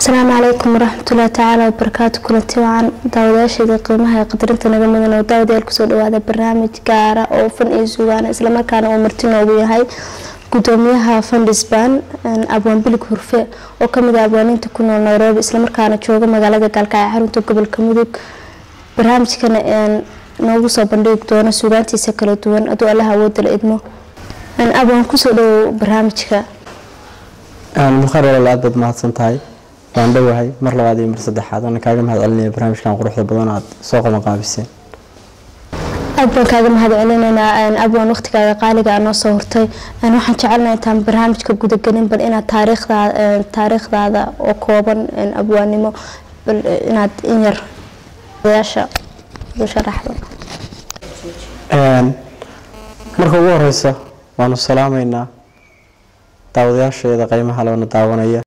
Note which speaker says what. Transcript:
Speaker 1: asalaamu calaykum waraxmatullahi tacaala wabarakaatu kulanti wacan daawadayaasheeda qiimaha ee qadarinta naga mudan oo daawadayaal kusoo dhawaada barnaamij gaara oo fan iyo sugaana islamarkaana uu marti noogu yahay gudoomiyaha fundisban abwaan bilig hurfe oo kamid ah abwaaninta ku nool nairobi islamarkaana jooga magaalada gaalkacyo xarunta gobolka mudug barnaamijkana noogu soo bandhigi doona sugaantiisa kala duwan aduu allaha awooda la idmo abwaan kusoo dhawow barnaamijka
Speaker 2: mukhar walaal aad baad mahadsan tahay waan dhowahay mar labaad iyo mar saddexaad waana kaaga mahad celinaya barnaamijkan quruxda badan aad soo qabanqaabiseen
Speaker 1: aad baan kaaga mahad celinaynaa abwaan waqtigaaga qaaliga aa noo soo hortay waxaan jecelnaha intaan barnaamijka gudagelin bal inaad taariikhdaada oo kooban abwaannimo bal inaad in yar yaasha u sharaxdo
Speaker 2: marka ugu horeysa waanu salaamaynaa daawadayaasheeda qeymaha loona daawanaya